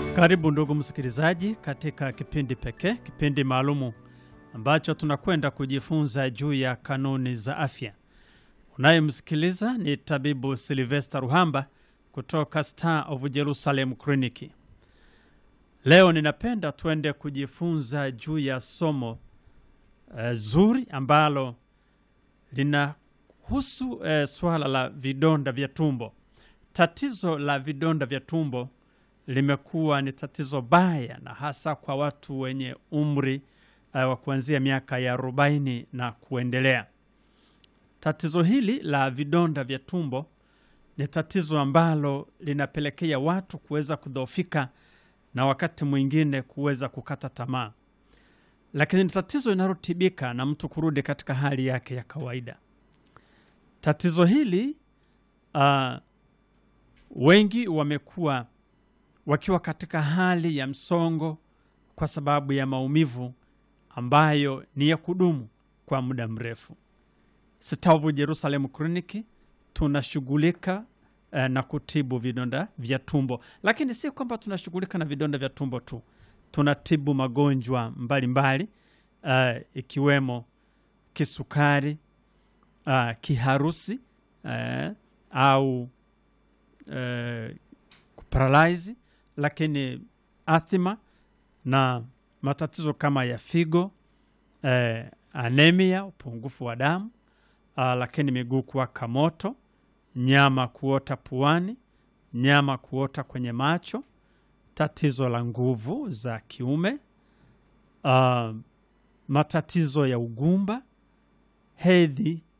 Karibu ndugu msikilizaji, katika kipindi pekee, kipindi maalumu ambacho tunakwenda kujifunza juu ya kanuni za afya. Unayemsikiliza ni tabibu Silvester Ruhamba kutoka Star of Jerusalem Clinic. Leo ninapenda tuende kujifunza juu ya somo uh, zuri ambalo linahusu uh, swala la vidonda vya tumbo. Tatizo la vidonda vya tumbo limekuwa ni tatizo baya na hasa kwa watu wenye umri uh, wa kuanzia miaka ya arobaini na kuendelea. Tatizo hili la vidonda vya tumbo ni tatizo ambalo linapelekea watu kuweza kudhoofika na wakati mwingine kuweza kukata tamaa, lakini ni tatizo linalotibika na mtu kurudi katika hali yake ya kawaida. Tatizo hili uh, wengi wamekuwa wakiwa katika hali ya msongo kwa sababu ya maumivu ambayo ni ya kudumu kwa muda mrefu. Star of Jerusalem Clinic tunashughulika eh, na kutibu vidonda vya tumbo, lakini si kwamba tunashughulika na vidonda vya tumbo tu, tunatibu magonjwa mbalimbali eh, ikiwemo kisukari, eh, kiharusi eh, au eh, kuparalyze lakini athima na matatizo kama ya figo eh, anemia, upungufu wa damu ah, lakini miguu kuwaka moto, nyama kuota puani, nyama kuota kwenye macho, tatizo la nguvu za kiume ah, matatizo ya ugumba, hedhi